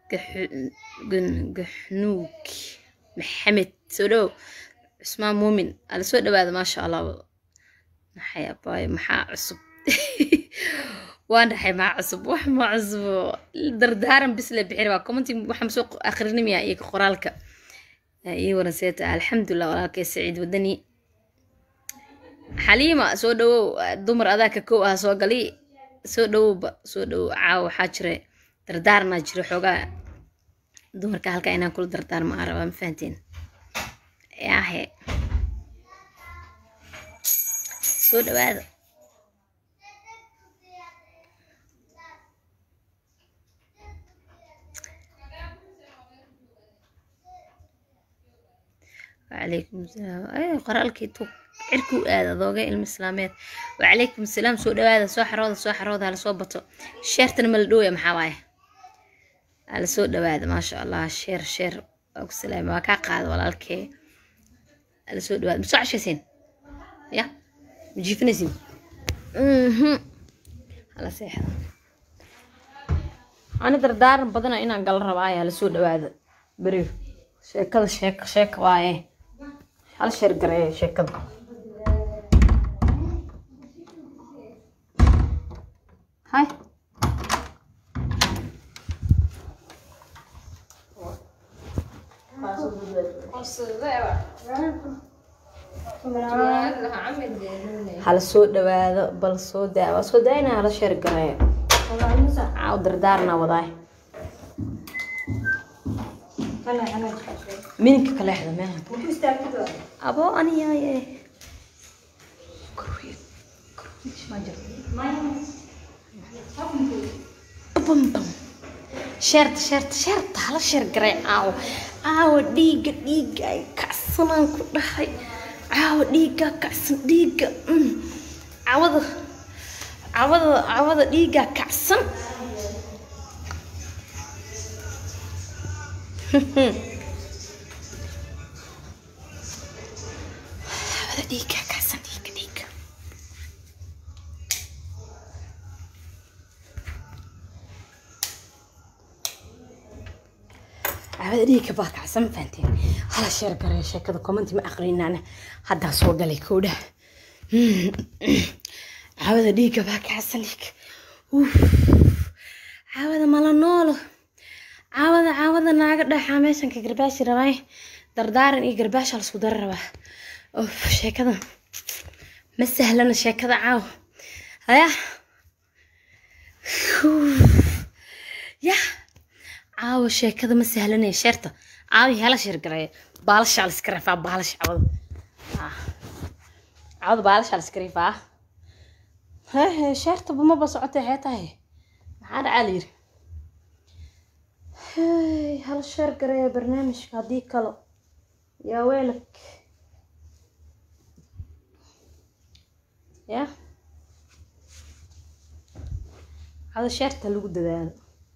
gaxnuug maxamed soo dhow cusmaan muumin ala soo dhawaada maasha allah maxay abaayo maxaa cusub waa dhaxay maa cusub wax ma cusubo dardaaran bis la bixin waa commenti waxaan soo akhrinimaya iyo qoraalka iyo waraseeta alxamdulilah walaalkay saciid wadani xaliima soo dhawow dumar adaa ka kow ah soo gali soo dhawowba soo dhawow caawa waxaa jira dardaaranaa jira xoogaa dumarka halkaa inaan kula dardaarma aan rabaa ma fahanteen yaahe soo dhawaada وعليكم السلام اي qoraalkii tu cirkuu aada adooga ilmo islaameed وعليكم السلام soo dhawaada soo xarooda soo xarooda hala soo bato sheertana ma la dhowya maxaa waaye hala soo dhawaada maasha allah sheer sheer waa ku salaama waa kaa qaada walaalkee hala soo dhawaada ma soo cashaysiin ya ma jiifinaysiin hala seexda ani dardaaran badana inaan gala rabaayo hala soo dhawaada beri sheekada sheeka sheeka waaye hal sheer gareeya sheekada hay hala soo dhawaado bal soo daa waa soo daayna hala sheer gareeyo caaw dardaarna wadaay mininka kaleexda meeha abo aniyaye sheerta sheerta sheerta hala sheer garay caawo caawo dhiigga dhiigga ay kacsanaan ku dhahay caawo dhiigga kacsan dhiigga cawada cawada cawada dhiigga kacsan cawada dhiigga kacsan dhiigga dhiigga cawada dhiigga baa kacsan fahanteen hala sheer garee sheekada commenti ma aqrinaana haddaa soo galay koodhaha cawada dhiigga baa kacsan dhiigga cawada mala noolo caawada caawada naaga dhaxaa meeshanka garbaashi rabaa dardaaran iyo garbaasha lasku dara rabaa of sheekada ma sahlana sheekada caaw haya ya caawa sheekada ma sahlanaya sheerta caawi hala sheer gareeya baalashaa la iska rafaa baalasha cawada cawada baalashaa la iska rifaa hehe sheertaba maba socotay xee tahay maxaa dhacaa la yiri hey hala sheer gareeya barnaamijka haddii kalo yaa weelak ya hada sheerta lagu dadaalo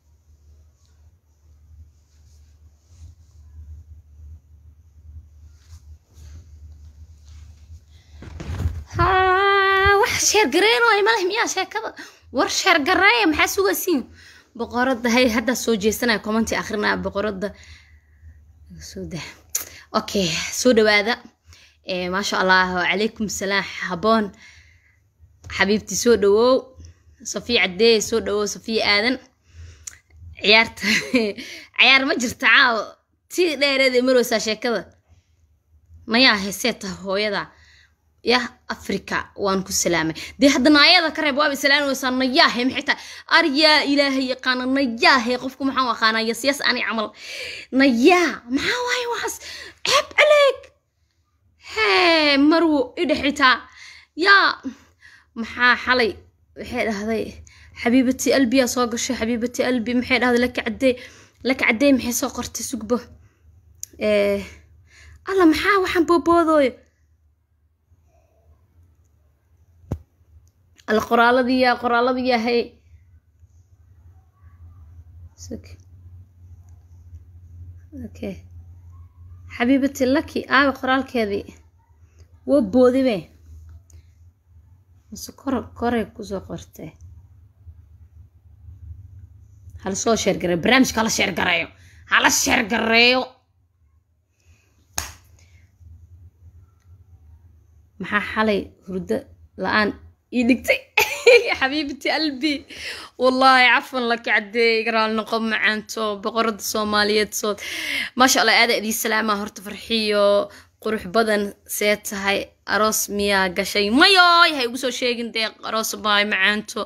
wax sheer gareyn oo maleh miyaa sheekada war sheer gareeya maxaa sugaysiin boqorada hay haddaa soo jeesanaya commenti akrinaya boqorada soo dah okay soo dhawaada maasha allah wacalaykum salaam haboon xabiibti soo dhawow safiya caddeey soo dhawow safiya aadan ciyaarta ciyaar ma jirta caawo si dheereeday marweysaa sheekada nayaa heesee taha hooyada yah africa waan ku salaamay dee hadda naayada ka reeb waaba salaamaysaa nayaahe maxay tahay aryaa ilaahay yaqaana nayaahe qofku maxaan aqaanaa yasyas ani camal nayaa maxaa waaye waxaas ceeb caleeg hee marwo idhexitaa yaa maxaa xalay waxay dhahday xabiibati albiyaa soo gashay xabiibati albi maxay dhahday laka caddee laka caddee maxay soo qortay sugbo alla maxaa waxaan booboodooyo alla qoraaladiiyaa qoraaladiiyaa hay okay xabiibati laki aabe qoraalkeedii waa boodibe mase kor koray kusoo qortee hala soo sheergareeyo barnaamijka hala sheergareeyo hala sheergareeyo maxaa xalay hurdo la-aan ii dhigtay xabiibti albi wallaahi cafan laka cadeey garaal noqon macaanto boqorada soomaaliyeed sood maasha allah aada idii salaama horta farxiyo qurux badan see tahay aroos miyaa gashay mayoy ha igu soo sheegin dee aroos baay macaanto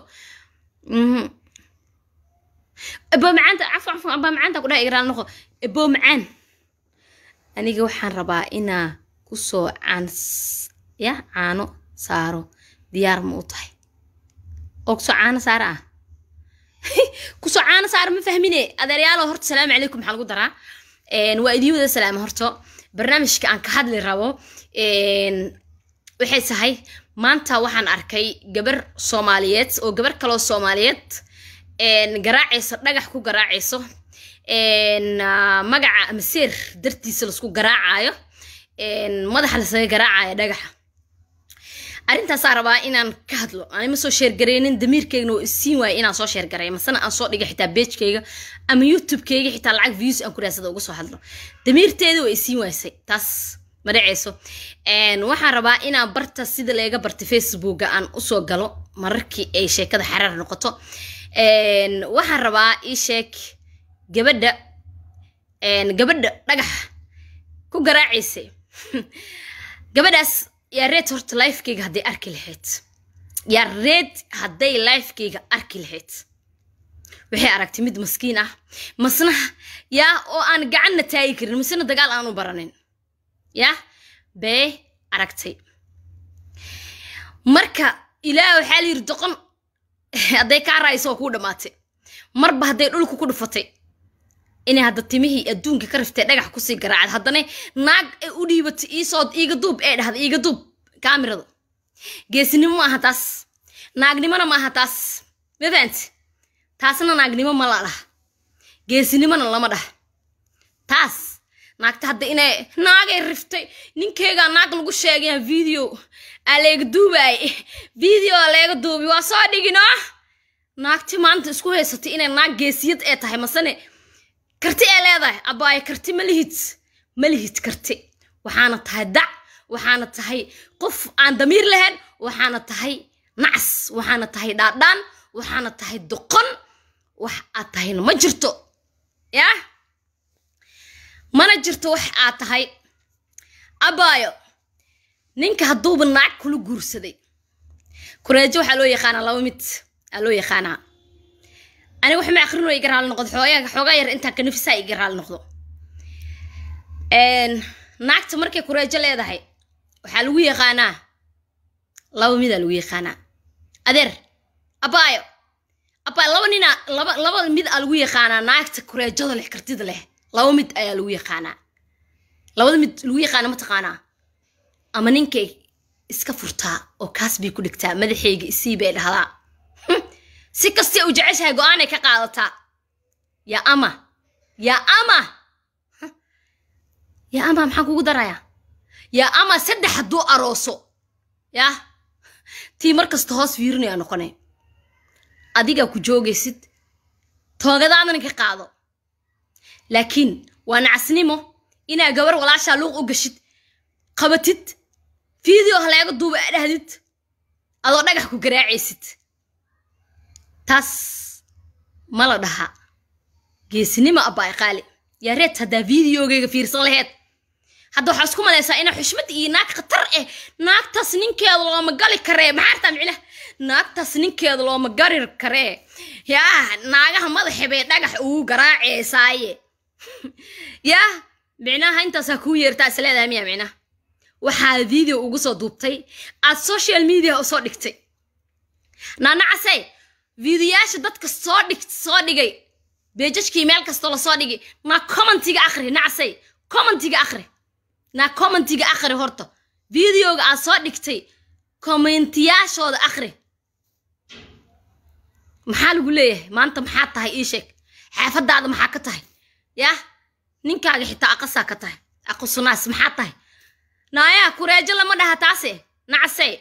ebo macaanta cafan cafan aba macaanta ku dhaha garaal noqo ebo macaan aniga waxaan rabaa inaa kusoo caan ya caano saaro diyaar ma u tahay oo kusoo caano saara ah kusoo caano saara ma fahmine adeeryaalo horta salaamu calaykum maxaa lagu daraa waa idiin wada salaama horto barnaamijka aan ka hadli rabo waxay tahay maanta waxaan arkay gabar soomaaliyeed oo gabar kaloo soomaaliyeed garaacayso dhagax ku garaacayso magaca maseer dartiisa laisku garaacayo madaxa lasaga garaacayo dhagaxa arrintaasaa rabaa inaan ka hadlo anima soo sheergareynin damiirkeygna oo isiin waaya inaan soo sheergareey masena aan soo dhiga xitaa beejkayga ama youtubekeyga xitaa lacag views aan ku raadsada uga soo hadlo damiirteeda waa isiin waysay taas ma dhaceyso waxaan rabaa inaan barta sida laga bartay facebooka aan usoo galo mararkii ay sheekada xaraar noqoto waxaan rabaa ii sheeg gabadha gabadha dhagaxa ku garaacaysay gabadhaas yaa reed horta lifekeyga hadday arki lahayd yaa reed hadday lifekeyga arki lahayd waxay aragtay mid maskiin ah masna yaa oo aan gacanna taagi karin masena dagaal aan u baranin yaa bee aragtay marka ilaah waxaa la yiri doqon hadday kaa raayso oo kuu dhammaatay marba hadday dhulka ku dhufatay inay hadda timihii adduunka ka riftay dhagax kusii garaacad haddana naag ay u dhiibatay iisoo iiga duub ee dhahda iiga duub kaamirada geesinimo ma aha taas naagnimona ma aha taas ma fahanti taasna naagnimo ma la dhah geesinimona lama dhah taas naagta hadda inay naagay riftay ninkeygaa naag lagu sheegaya video aa leega duubaay video aa leega duubi waa soo dhigino naagti maanta isku haysatay inay naag geesiyad ee tahay masane karti ee leedahay abaaye karti ma lihid ma lihid karti waxaana tahay dac waxaana tahay qof aan damiir lahayn waxaana tahay nacas waxaana tahay dhaadhaan waxaana tahay doqon wax aad tahayna ma jirto yaa mana jirto wax aad tahay abaayo ninka hadduuba naag kula guursaday kureejo waxaa loo yaqaanaa laba mid aa loo yaqaanaa aniga wax ma akhrino iga raali noqdo xoogaa xoogaa yar intaan ka nafisaa iga raali noqdo naagta markay kureejo leedahay waxaa lagu yaqaanaa laba midaa lagu yaqaanaa adeer abaayo abaayo laba nina laba laba mid aa lagu yaqaanaa naagta kureejada leh kartida leh laba mid ayaa lagu yaqaanaa labada mid lagu yaqaana ma taqaanaa ama ninkay iska furtaa oo kaas bay ku dhigtaa madaxeyga isii bay dhahdaa si kastay u jeceshahay go-aanay ka qaadataa yaa ama yaa ama yaa ama maxaan kugu darayaa yaa ama saddex hadduu arooso yaa tii mar kasta hoos fiirinaya noqone adigaa ku joogaysid toogadaadana ka qaado laakiin waa nacasnimo inaa gabar walaashaa luuq u gashid qabatid video haleega duuba aa dhahdid adoo dhagax ku garaacaysid taas ma la dhaha geesinimo abbaay qaali yaa reed haddaa videogeyga fiirsan laheed hadda waxaa isku malaysaa ina xushmad iyo naag khatar eh naagtaas ninkeeda looma gali karee maxaa artaa micnaha naagtaas ninkeeda looma gari karee yaa naagaha madaxa bay dhagax ugu garaaceysaaye yaa micnaha intaasaa kuu yeertaa is leedahay miya micnaha waxaa video ugu soo duubtay aad social media usoo dhigtay naanacase videoyaasha dadka soo dhig soo dhigay beejajkii meel kastoo lasoo dhigay naa commentiga akhri nacasay commentiga akhri naa commentiga akhri horta videoga aad soo dhigtay commentiyaashooda akhri maxaa lagu leeyahay maanta maxaa tahay ii sheeg xaafadaada maxaa ka tahay yah ninkaaga xitaa aqasaa ka tahay aqusunaas maxaa tahay naayaa kureejo lama dhaha taase nacasey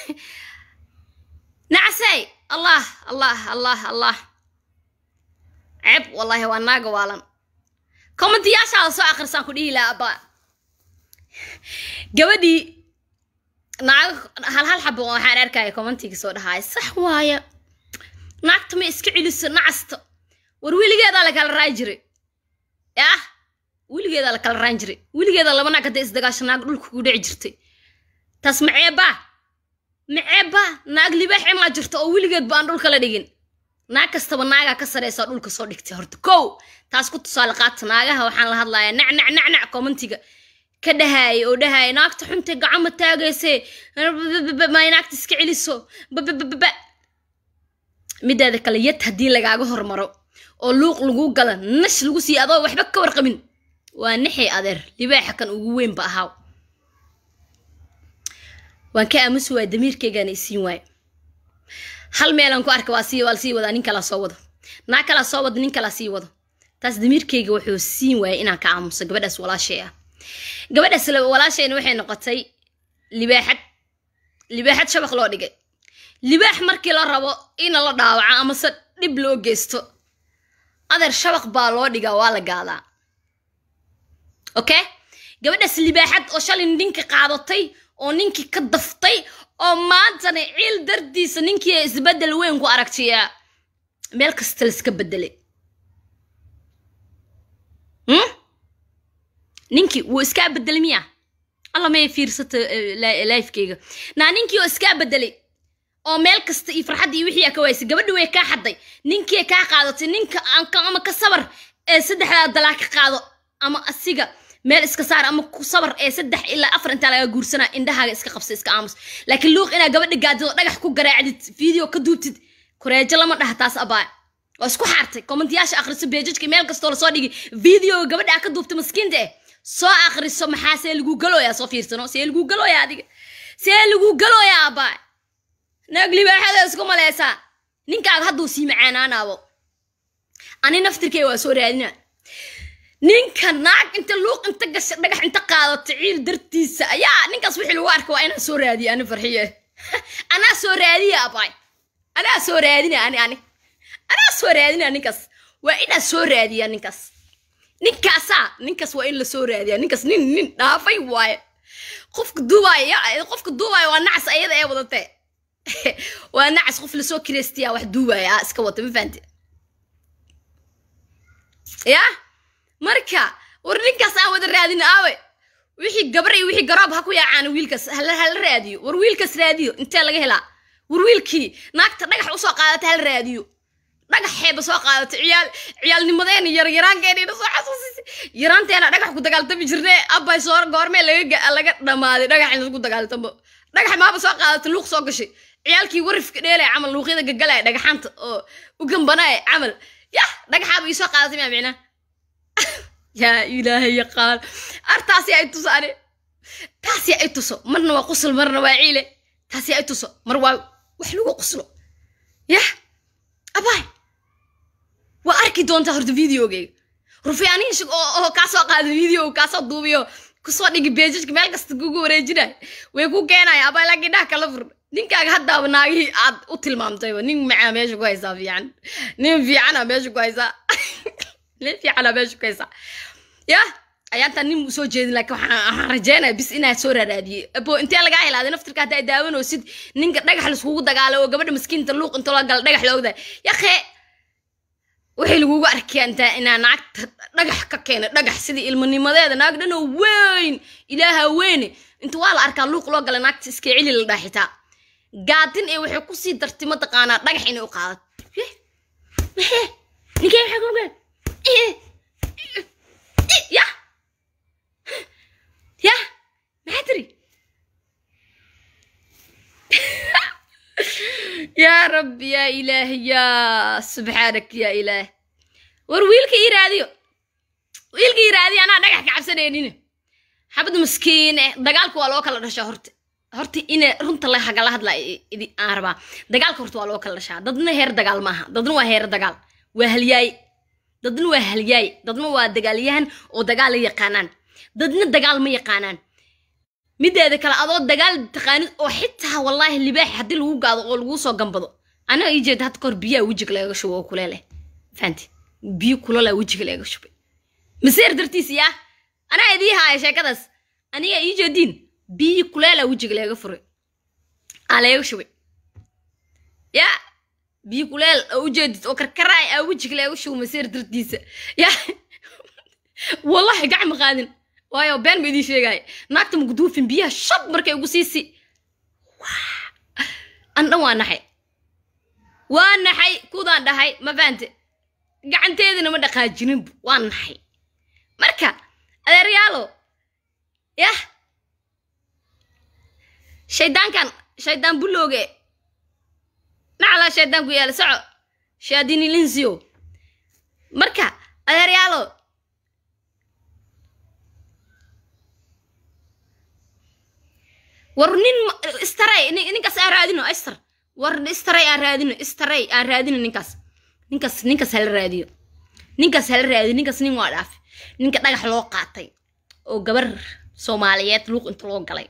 nacasey allah allah allah allah ceeb wallaahi waa naaga waalan kommentiyaashaada soo akhrisaan ku dhihi lahaa abba gabadhii naaga hal hal xabo waxaan arkaya commentiga soo dhahaaya sax waaya naagta ma iska celiso nacasta war weligeedaa la kala raayi jiray yah weligeedaa la kala raan jiray weligeeda laba naag hadday isdagaasho naag dhulka ku dhici jirtay taas maceebaa maceebaa naag libaaxe maa jirto oo weligeed ba aan dhulka la dhigin naag kastaba naagaa ka sareysaa dhulka soo dhigtay horta kow taas ku tusaale qaata naagaha waxaan la hadlayaa nacnac nacnac commentiga ka dhahaaya oo dhahaaya naagta xunta gacama taagayse may naagta iska celiso babababa mideeda kale yad haddii lagaaga hormaro oo luuq lagu gala nash lagu siiya adoo waxba ka warqabin waa nixi adeer libaaxa kan ugu weynba ahaaw waan ka aamusi waaya damiirkeygaana isiin waayo hal meelaan ku arka waa sii waa sii wadaa nin kalaa soo wado naa kalaa soo wada nin kalaa sii wado taas damiirkeyga wuxuu siin waayay inaan ka aamuso gabadhaas walaashay ah gabadhaas walaashayna waxay noqotay libaaxad libaaxad shabaq loo dhigay libaax markii la rabo ina la dhaawaco amase dhib loo geysto adeer shabaq baa loo dhigaa waa la gaadaa okay gabadhaas libaaxad oo shalay ninka qaadatay oo ninkii ka daftay oo maantana ciil dardiisa ninkii isbeddel weyn ku aragtiyaa meel kasta laiska beddelay ninkii wuu iskaa beddelay miya alla may fiirsata lifekeyga naa ninkii oo iskaa beddelay oo meel kasta iyo farxadda iyo wixii aa ka waysay gabadhi way kaa xadday ninkii kaa qaadatay ninka ama ka sabar ee saddexdaa dalaa ka qaado ama asiga meel iska saar ama ku sabar ee saddex ilaa afar intaa laga guursanaa indhahaaga iska qabsa iska aamus laakiin luuq inaa gabadha gaadid oo dhagax ku garaacdid video ka duubtid koreejo lama dhaha taas abaa waa isku xaartay kommentiyaasha akhriso beejajka meel kastoo lasoo dhigi videoga gabadha aa ka duubtay maskiinta eh soo akhriso maxaa see lagu galooyaa soo fiirsano see lagu galooyaa adiga see lagu galooyaa abaa naag libaaxada isku maleysaa ninkaaga hadduu sii macaanaanaabo ani naftirkey waa soo raadinaa ninka naag inta luuq inta gasha dhagax inta qaadato ciil dartiisa ayaa ninkaas wixii lagu arka waa inaan soo raadiya ani farxiye anaa soo raadiya abaay anaa soo raadina ani ani anaa soo raadina ninkaas waa inaa soo raadiya ninkaas ninkaasaa ninkaas waa in la soo raadiya ninkaas nin nin dhaafay waaye qofka duubaayo qofka duubaayo waa nacas ayada ee wadatee waa nacas qof lasoo kireystiyaa wax duubaya ah iska wata ma fahanti ya marka war ninkaas aan wada raadin aawe wixii gabar iyo wixii garoob ha ku yaacaan wiilkaas hala hala raadiyo war wiilkaas raadiyo intee laga helaa war wiilkii naagta dhagax usoo qaadata hala raadiyo dhagax xeeba soo qaadata ciyaal ciyaalnimadeena yar yaraankeena soo xasuusisay yaraanteena dhagax ku dagaaltami jirnay abbay soo goormee laga laga dhamaaday dhagax in lagu dagaaltamo dhagax maaba soo qaadata luuq soo gashay ciyaalkii warifka dheelaya camal luuqyada gagalaya dhagaxaanta oo u gambanaya camal yah dhagaxaaba ii soo qaadatay maa micnaa yaa ilaahay yaqaan ar taasi ay tuso ani taasi ay tuso marna waa qusl marna waa ciile taasi ay tuso mar waa wax lagu quslo yah abaay waa arki doontaa horta videogeyga rufiyaaniin shig oo oo kaa soo qaada video kaasoo duubiyo kusoo dhigi beejajka meel kasta kugu wareejinay way ku keenaya abaay laakiin dhaha kala fur ninkaaga haddaaba naagihii aad u tilmaamtayba nin macaa meesha ku haysaa fiican nin fiicana meesha ku haysaa nin fiicana meesha ku haysaa ya ayaantaan nin soo jeedin laakiin waxaan rajeynaya bis inaa soo raaraadiyey abo intee lagaa helaaday naftirka haddaa daawanoosid ninka dhagax laiskugu dagaalo oo gabadha maskiinta luuq inta loo gala dhagax loogdahay yakee waxay lagugu arkayaa intaa inaa naagta dhagax ka keena dhagax sidii ilmanimadeeda naag dhanoo weyn ilaaha weyne inta waa la arkaa luuq loo gala naagta iska celi la dhaaxitaa gaadin ee waxay kusii dartay mataqaanaa dhagax inay u qaadato ninkee maxaa kuga ya ya maxaa tiri yaa rabbi yaa ilaahi yaa subxaanak yaa ilaah war wiilka ii raadiyo wiilka ii raadiyo anaa dhagax ka cabsanaynin xabad maskiin eh dagaalka waa loo kala dhashaa horta horta ina runta la hagala hadla aan rabaa dagaalka horta waa loo kala dhashaa dadna heer dagaal maaha dadna waa heer dagaal waa halyaay dadna waa halyaay dadna waa dagaalyahan oo dagaal la yaqaanaan dadna dagaal ma yaqaanaan mideeda kale adoo dagaal taqaanid oo xitaa wallaahi libaaxi haddii lagu gaado oo lagu soo gambado anaga ii jeeda hadda kahor biyaha wejiga lagaga shubo oo kuleeleh fahanti biyo kulala wejiga leega shubay maseer dartiis yaa anaa idii haaya sheekadaas aniga ii jeediin biyo kuleela wejiga leega furay aa leega shubay yaa biyo kuleel oo ujeedid oo karkaraay aa wejiga leega shubay maseer dartiisa yaa wallahi gacma qaadin waayo been ba idii sheegaya naagta maguduufin biyaha shab markay ugu siisi an dhan waa naxay waa naxay kudaan dhahay ma faante gacanteedina ma dhaqaajinin waa naxay marka adeeryaalo yah shaydaankan shaydaan bulooge naclaa shaydaan ku yaala soco shaadinilinsiyo marka adeeryaalo war nin istaray ninkaas aan raadino istar war istaray aan raadino istaray aan raadino ninkaas ninkaas ninkaas hala raadiyo ninkaas hala raadiyo ninkaas nin waa dhaafe ninka dhagax loo qaatay oo gabar soomaaliyeed luuq inta loo galay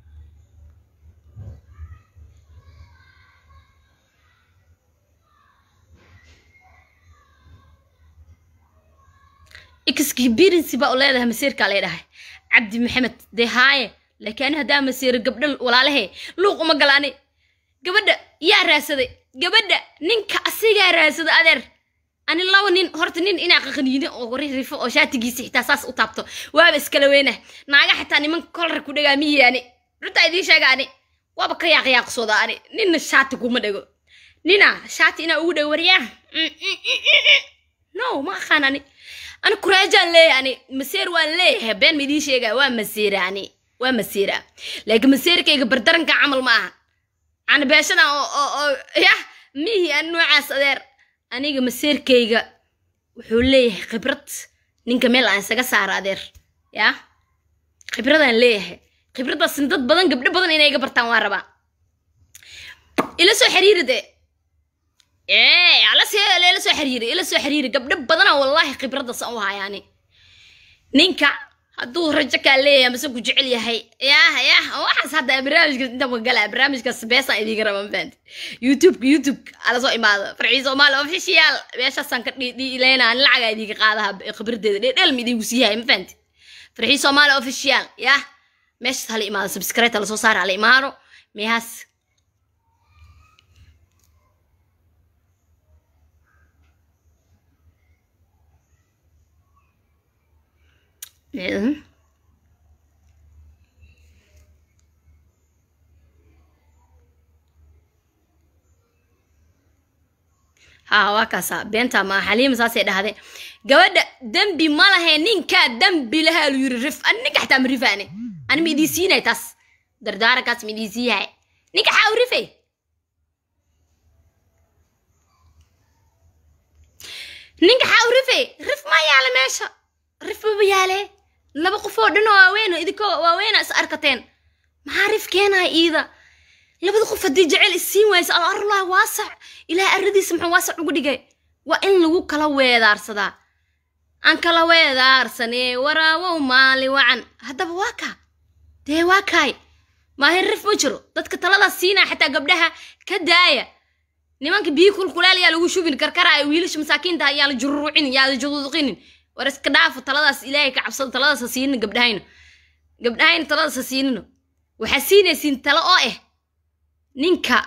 experience baa u leedahay masiirkaa leedhahay cabdi maxamed dee haaye laakiin ani haddaa masiiro gabdha walaalahe luuq uma galaani gabadha yaa raadsaday gabadha ninka asigaa raadsada adeer ani laba nin horta nin inaa qaqaniine oo rifo oo shaatigiisa xitaa saas u taabto waaba iskala weyna naaga xitaa nimanka kolra ku dhagaa miyaani runtaa idiin sheega ani waaba ka yaaqyaaqsooda ani ninna shaati kuma dhego nina shaati inaa ugu dhego waryaa no ma aqaan ani ani kuraajaan leeyahay ani maseer waan leeyahay been ma idiin sheegaa waa maseera ani waa maseera laakiin maseerkayga bardaranka camal ma aha canabeeshada oo oo oo yah mihi an noocaas adeer aniga maseerkayga wuxuu leeyahay khibrad ninka meel aan isaga saara adeer yaa khibradaan leeyahay khibraddaasna dad badan gabdho badan inay iga bartaan waa rabaa ila soo xiriiri dee ee ala see ila soo xiriiri ila soo xiriiri gabdho badana wallahi khibraddaas aan u hayaani ninka hadduu rajo kaa leeyahay mase ku jecel yahay yah yah waxaas hadda barnaamijkaas inta magala barnaamijkaas beesaan idiga raba mafahanti youtubeka youtubeka ala soo imaado farcii soomaali official meeshaasaan ka dhiileynaa nin lacagaa idiga qaadaha khibradeeda dheedheel ma idigu siiyahay mafahanti farcii soomaali official yah meeshaas hala imaado subscribe hala soo saara hala imaado meehaas Mm. haa waa kaasa beenta ma xaliima saasay dhahday gabadha dembi ma lahe ninkaa dembi lahaa lu yiri rif ani ninka xataa ma rifaane ani ma idii siinay taas dardaarankaas ma idii siiyahay ninka xaa u rifay ninka xaa u rifay rif ma yaala meesha rif baba yaale laba qof oo dhan oo waaweyn idinkoo waaweyna is arkateen maxaa rif keenaya iida labada qof haddii jecel isiin waysa al arlah waasac ilaah aradiisa muxuu waasac ugu dhigay waa in lagu kala weedaarsadaa aan kala weedaarsanee waraawow maali wacan haddaba waa kaa dee waa kaay maahin rif ma jiro dadka taladaas siinaa xataa gabdhaha ka daaya nimanka biyi kulkuleel yaa lagu shubin karkaraayo wiilasha masaakiinta ayaa la jururucinin yaa la juduuqinin war iska dhaafo taladaas ilaahay ka cabsado taladaas ha siinina gabdhahayna gabdhahayna taladaas ha siinino waxaa siinaysiin talo oo ah ninka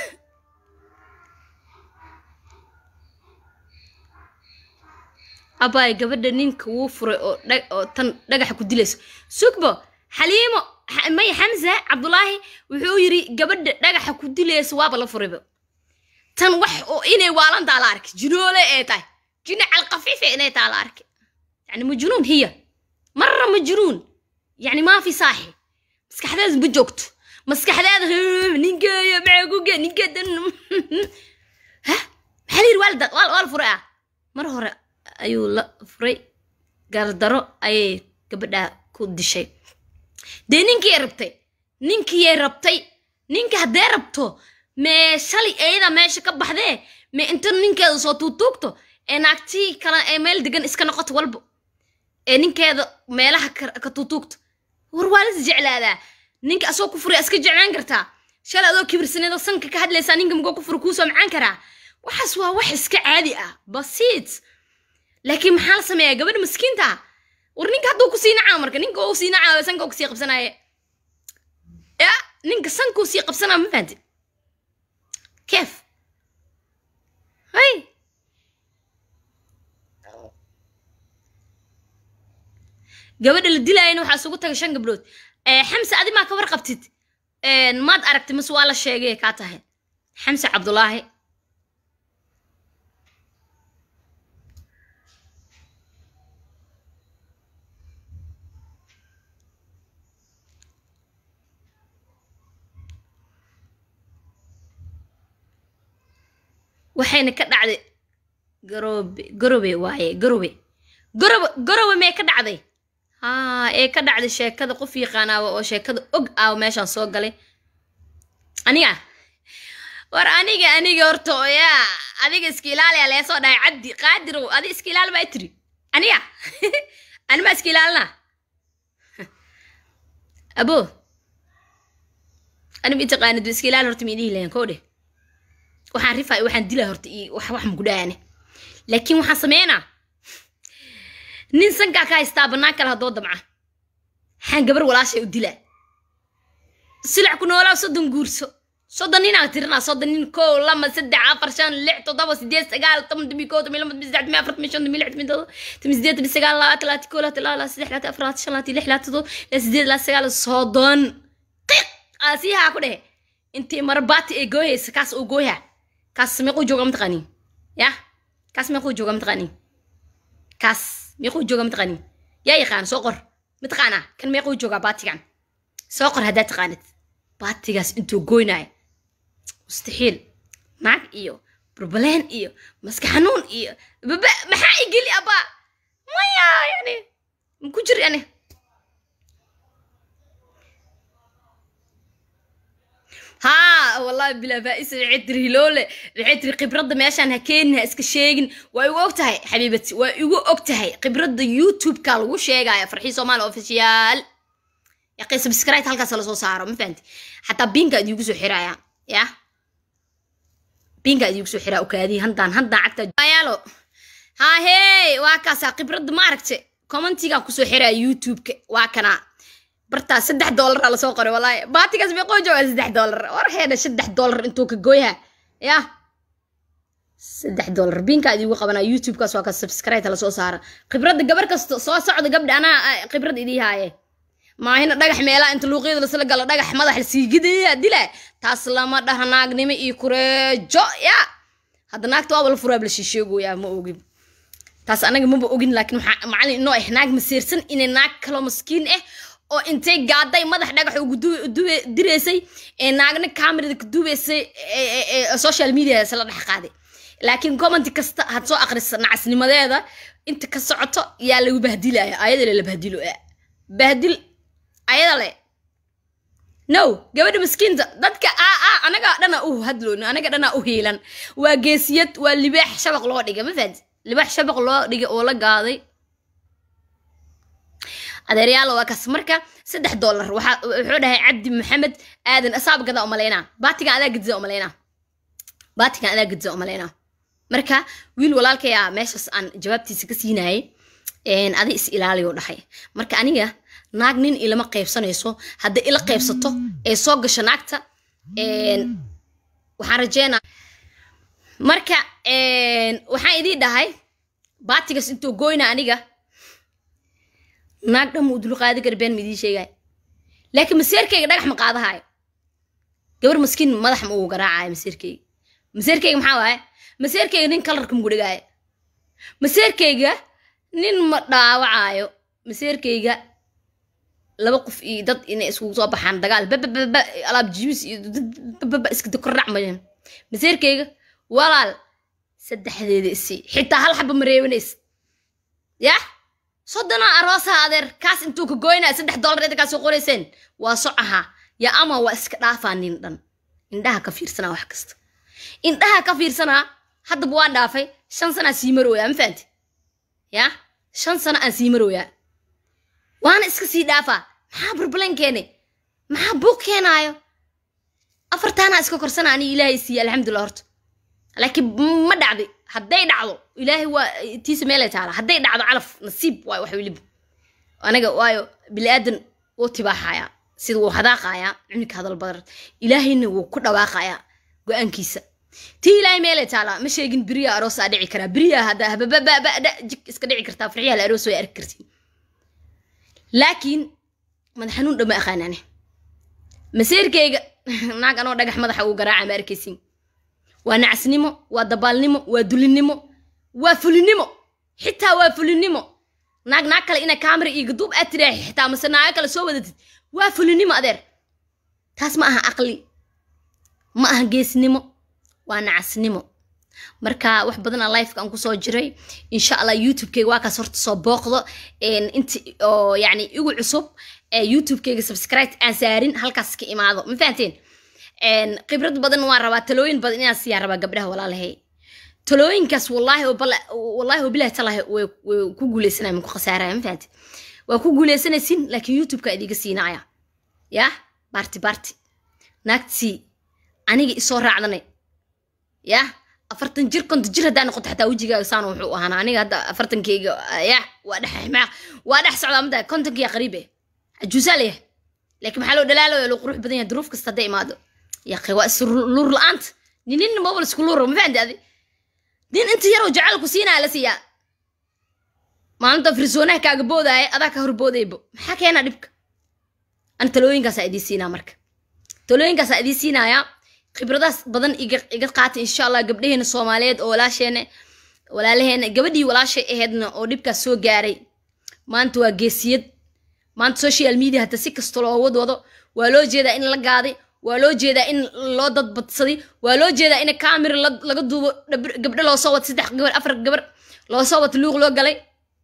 abaay gabadha ninka wuu furay oo oo tan dhagaxa ku dilayso sugbo xaliimo may xamse cabdulaahi wuxuu yiri gabadha dhagaxa ku dilayso waaba la furayba tan wax oo inay waalantaa la arkay jinoole ee tahay jina calqafiife inay taa la arkay يعني مجنون هي مرة مجنون يعني ما في صاحي مسكحداد بجوكت مسكحداد نينكا معاكوكا نينكا دن ها محلي الوالدة وال وال فرقة مرة هورا أيو لا فري قردرو أي قبدا كود شيء دي نينكي ربتي نينكي ربتي نينكي هدي ربتو ما شالي ايدا ماشي كبحدي ما انت نينكي سو توتوكتو ee naagtii kale ee meel degan iska noqoto walbo ee ninkeeda meelaha ka tuutuugto war waa lis jeclaadaa ninka asoo ku furay iska jeclaan kartaa shalay adoo kibirsaneedoo sanka ka hadlaysaa ninka mugoo ku fura kuusoo macaan karaa waxaas waa wax iska caadi ah basiit laakiin maxaa la sameeyaa gabadha maskiinta war ninka hadduu kusii nacaa marka ninka uu sii nacaa sanka uu kusii qabsanaaye ya ninka sanka uu sii qabsanaa ma fahanti keef hay gabadha la dilaayana waxaa isugu tagay shan gabdhood xamse adi maa ka warqabtid maad aragtay mase waa la sheegay kaa tahay xamse cabdulaahi waxayna ka dhacday garobe garobe waaye garobe garobe garobe mee ka dhacday haa ee ka dhacday sheekada qof yaqaanaawa oo sheekada og ah meeshaan soo galay aniga war aniga aniga horta yaa adiga iska ilaaliya lee soo dhahay cabdi qaadirow adi iska ilaali baa tiri aniga anima iska ilaalina abo anima itaqaanid iska ilaali horta miidhihi lahayn koo dheh waxaan rifaa waxaan dilaa horta iyo wax wax makudhaane laakiin waxaan sameynaa nin sankaa ka haystaa bannaan kale haddoo damca waxaan gabar walaashay u dilaa silac ku noolaa soddon guurso soddon ninaa tirinaa soddon nin kow lama saddex afar shan lix toddoba sideed sagaal toban tomi kow tomi lama tomi saddex tomi afar tomi shan tomi lix tomi todoba tomi sideed tomi sagaal labaatan labaatan kow labaatan laba labaatan saddex labaatan afar labaatan shan labaatan lix labaatan todoba labaatan sideed labaatan sagaal soddon qiq aasiyahaa ku dhehe intii marabaati ee gooyaysa kaas uu gooyaa kaas meequu jooga mataqaanii ya kaas meequu jooga mataqaanii kaas meequu jooga mataqaanii yaa yaqaan soo qor mataqaanaa kan meequu joogaa baatigan soo qor haddaad taqaanid baatigaas intuu goynaayo mustaxiil naag iyo burbaleen iyo maska xanuun iyo baba maxaa igeli abaa maya yani maku jir yani ها والله بلا فائس عتري لوله عتري قبرد ماشان هكين اسك شيغن واي ugu ogtahay xabiibati waa igu ogtahay qibrada youtube ka lagu sheegaya farxii soomaali official yaqay subscribe halkaas la soo saaro ma fahanti xataa binka idigu soo xiraya ya binka idigu soo xiraa okaadii handaan handaan cagta ayaalo ha hey waa kaasa qibrada ma aragte commentiga ku soo xiraa youtube-ka waa kana bartaa saddex doolara lasoo qoray walaahi baatigaas meeqoo jooga saddex doolar war heedha saddex doolar intuu ka gooyaha ya saddex doolar biinkaa idigu qabanaa youtube-kaas waa ka subscribe lasoo saara khibradda gabar kasta soo socda gabdha anaa khibrad idii haaye maahina dhagax meelaha inta luuqyada lasla galo dhagax madax lasiigidaya dila taas lama dhaha naagnimo iyo kureejo ya hadda naagta waaba la furaab la shisheegoyaa ma ogin taas anaga maba ogin laakiin waxaa macallin inoo ah naag masiirsan inay naag kaloo maskiin ah oo intay gaaday madax dhagax ugu direysay ee naagna kamerada ka duubeysay social media isla dhex qaaday laakiin comment kasta had soo akhrisa nacasnimadeeda inta ka socoto yaa lagu bahdilaya ayada le la bahdilo bahdil ayada le no gabadha maskiinta dadka aa aa anaga dhana u hadloon anaga dhana u hiilan waa geesiyad waa libaax shabaq loo dhigay ma fahanti libaax shabaq loo dhigay oo la gaaday adeeryaal waa kaas marka saddex doolar wuxuu dhahay cabdi maxamed aadan asaab gada umalaynaa baatigan adaa gediza umalaynaa baatigan adaa gediza umalaynaa marka wiil walaalkaya meeshaas aan jawaabtiisa ka siinayay adi is ilaaliyo dhahay marka aniga naag nin ilama qaybsanayso hadday ila qaybsato ee soo gasho naagta waxaan rajeynaa marka waxaan idii dhahay baatigaas intuu goyna aniga naag dhan muu dulqaadi kara been ma idiin sheegaayo laakiin maseerkayga dhagax ma qaadahaayo gabar maskiin madax ma uu garaacayo maseerkayga maseerkayga maxaa waaye maseerkayga nin kalarka mugu dhigaayo maseerkayga nin ma dhaawacaayo maseerkayga laba qof iyo dad inay iskugu soo baxaan dagaal babababa alaab jibis iyo bababa iska dakorrac mayan maseerkayga walaal saddexdeeda isi xitaa hal xaba ma reebanaysa yah soddonaa aroosaha adeer kaas intuu ka goynaya saddex doolar inta kaa soo qorayseen waa socaha ya ama waa iska dhaafaa nin dhan indhaha ka fiirsanaa wax kasta indhaha ka fiirsanaa haddaba waan dhaafay shan sanaa sii marooyaa ma fahanti ya shan sano aan sii marooyaa waana iska sii dhaafaa maxaa burbalan keene maxaa buuq keenaayo afartaanaa iska korsana ani ilaahay siiye alxamdulillah horta laakiin ma dhacday hadday dhacdo ilaahay waa tiisa meelay taala hadday dhacdo calaf nasiib waayo wax weliba aniga waayo bili-aadan wuu tibaaxayaa sida wuu hadaaqayaa cunigka hadal badar ilaahayna wuu ku dhawaaqayaa go-aankiisa tii ilaahay meelay taalaa ma sheegin beriya aroosaa dhici karaa beriya hadda hababababada jig iska dhici kartaa farxiyaha la aroos way arki kartiin laakiin madax xanuun dhow ma aqaanane masiirkayga naag anoo dhagax madaxa uu garaaca ma arkaysin waa nacasnimo waa dabaalnimo waa dulinimo waa fulinimo xitaa waa fulinimo naag naag kale ina kaamara iyo gaduub aad tiraahi xitaa mase naago kale soo wadatid waa fulinimo adeer taas ma aha aqli ma aha geesnimo waa nacasnimo marka wax badan a lifeka aan kusoo jiray insha allah youtubekeyga waa kaas horta soo booqdo inta oo yani igu cusub youtubekeyga subscribe aan saarin halkaas ka imaado ma fahanteen khibrad badan waan rabaa talooyin badan inaan siyaa rabaa gabdhaha walaalahay talooyinkaas wallaahi wallaahi wabilahi talahi way ku guuleysanaya ma ku khasaaraya ma fahanteen waa ku guuleysanaysin laakiin youtubeka idiga siinaya yah baarti baarti naagtii aniga isoo raacdanay yah afartan jir konton jir haddaa noqoto xataa wejigaaga saano wuxuu ahaana aniga hadda afartankeyga yah waa dhex waa dhex socdaa mada kontonkiya qariibe ajuusaa leeyahay laakiin maxaa loo dhalaalaya loo qurux badan yahay duruuf kasta hadday imaado yaqi waa is luur la-aanta nin nin mobal isku luura ma fahanti adi nin inta yaroo jacayl ku siinaya la siiyaa maalinta firsoonaha kaaga boodaya adaa ka horboodaybo maxaa keena dhibka ana talooyinkaasaa idiin siinaa marka talooyinkaasaa idiin siinayaa khibradaas badan iga qaata insha allah gabdhaheena soomaaliyeed oo walaasheena walaalaheena gabadhii walaashay aheedna oo dhibkaas soo gaaray maanta waa geesiyad maanta social media hata si kasta loo wad wado waa loo jeedaa in la gaaday waa loo jeedaa in loo dadbadsaday waa loo jeedaa in camera laga duubo gabdho loo soo wato saddex gabar afar gabar loo soo wato luuq loo galay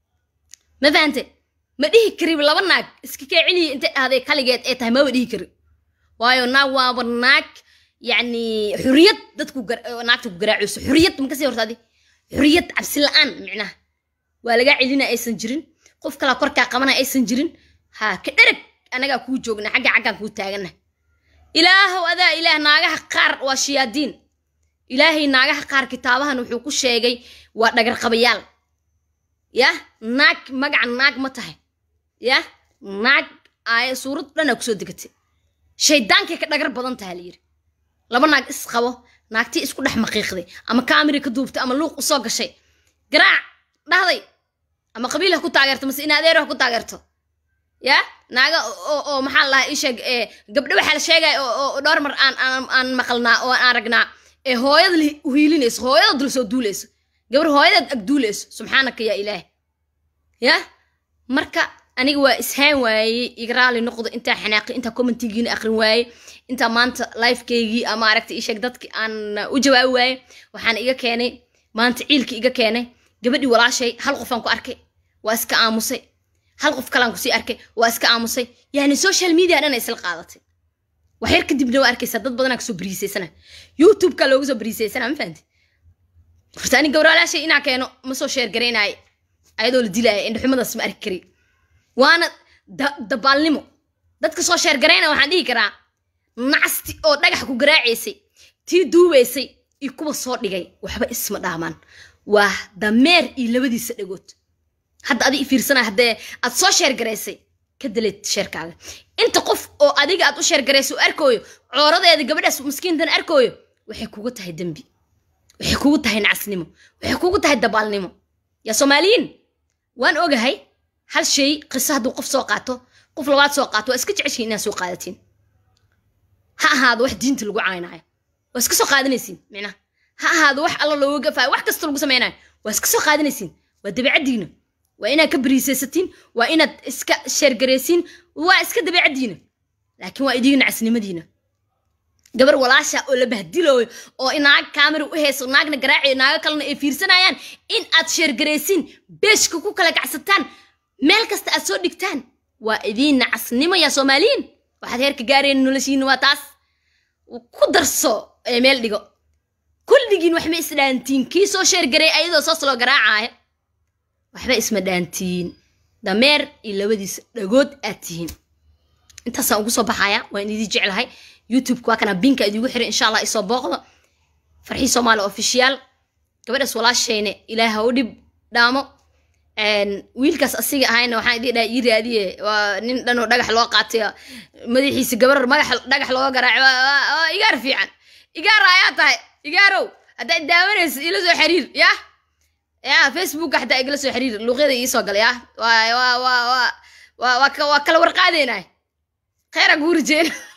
ma fahante ma dhihi kari laba naag iska kee celiya intay ahday kaligeed ee tahay maba dhihi kari waayo naag waaba naag yacni xuriyad dadku naagta ku garaacayso xuriyad ma kasii horta adi xuriyad cabsi la-aan micnaha waa lagaa celina aysan jirin qof kalaa korkaa qabana aysan jirin ha ka dhereg anagaa kuu joogna xagga xaggaan kuu taagana ilaahow adaa ilaah naagaha qaar waa shiyaadiin ilaahay naagaha qaar kitaabahan wuxuu ku sheegay waa dhagarqabayaal yah naag magaca naag ma tahay yah naag aaya suurad dhanaa kusoo degatay shaydaankay ka dhagar badan taha layidhi laba naag is qabo naagtii isku dhex maqiiqday ama kaamiri ka duubtay ama luuq usoo gashay garaac dhahday ama qabiil ha ku taageerto mase in adeero ha ku taageerto ya naaga oo maxaa lahaa isheeg gabdho waxaa la sheegaya oo dhowr mar aan aan maqalnaa oo aan aragnaa ee hooyada hiilinayso hooyada dul soo duulayso gabar hooyadeed ag duulayso subxaanaka yaa ilaah ya marka aniga waa ishaan waayey iga raali noqdo intaa xanaaqi intaa commentigiina aqrin waayey intaa maanta lifekeygii ama aragta isheeg dadki aan u jawaabi waayey waxaan iga keenay maanta ciilki iga keenay gabadhii walaashay hal qofaan ku arkay waa iska aamusay hal qof kalaan kusii arkay waa iska aamusay yani social media dhan isla qaadatay wax yar kadibna waa arkaysaa dad badanaa kasoo bariisaysana youtube-ka looga soo bariisaysana ma fahanti horta ani gawraalaashay inaa keeno ma soo sheer garaynaayo ayadoo la dilaaya indhaxumadaas ma arki kari waana dabaalnimo dadka soo sheer garayna waxaan dhihi karaa nacasti oo dhagax ku garaacaysay tii duubaysay iyo kuwa soo dhigay waxba isma dhaamaan waa dameer iyo labadiisa dhagood hadda adi fiirsana haddee aad soo sheergaraysay ka daleed sheerkaaga inta qof oo adiga aad u sheergaraysay u arkooyo cooradeeda gabadhaas maskiintan arkooyo waxay kugu tahay dembi waxay kugu tahay nacasnimo waxay kugu tahay dabaalnimo yaa soomaaliyiin waan ogahay hal shay qiso hadduu qof soo qaato qof labaad soo qaato waa iska jeceshiin inaad soo qaadatiin ha ahaado wax diinta lagu caynaayo waa iska soo qaadanaysiin micnaha ha ahaado wax alla looga gafaayo wax kasta lagu samaynayo waa iska soo qaadanaysiin waa dabeecaddiina waa inaad ka bariisaysatiin waa inaad iska sheergaraysiin waa iska dabeecaddiina laakiin waa idiga nacasnimadiina gabar walaasha oo la bahdilooyo oo naag kaamera u hayso naagna garaacayo naago kalena ay fiirsanayaan in aad sheergaraysiin beeshka ku kala kacsataan meel kasta aad soo dhigtaan waa idiin nacasnimo yaa soomaaliyiin waxaad heerka gaareen noloshiina waa taas ku darso ee meel dhigo kulligiin waxma isdhaantiin kii soo sheergaray ayadoo soos loo garaacaayo waxba isma dhaantiin dameer iyo labadiisa dhagood aad tihiin intaasaan ugu soo baxaya waan idii jeclahay youtubeka waa kana binka idigu xiray insha allah isoo booqdo farxii soomaali official gabadhaas walaashayne ilaah ha u dhib dhaamo wiilkaas asiga ahayna waxaan idin dhaha ii raadiye waa nin dhanoo dhagax loo qaatay madaxiisa gabar magax dhagax looga garaacay waa igaar fiican igaar ayaa tahay igaarow haddaad daawanaysa ila soo xiriir yah ya facebooka xataa igala soo xiriir luuqyada iisoo gala yah waa waa waa waa waa waa kala warqaadeynay khayra guuri jeena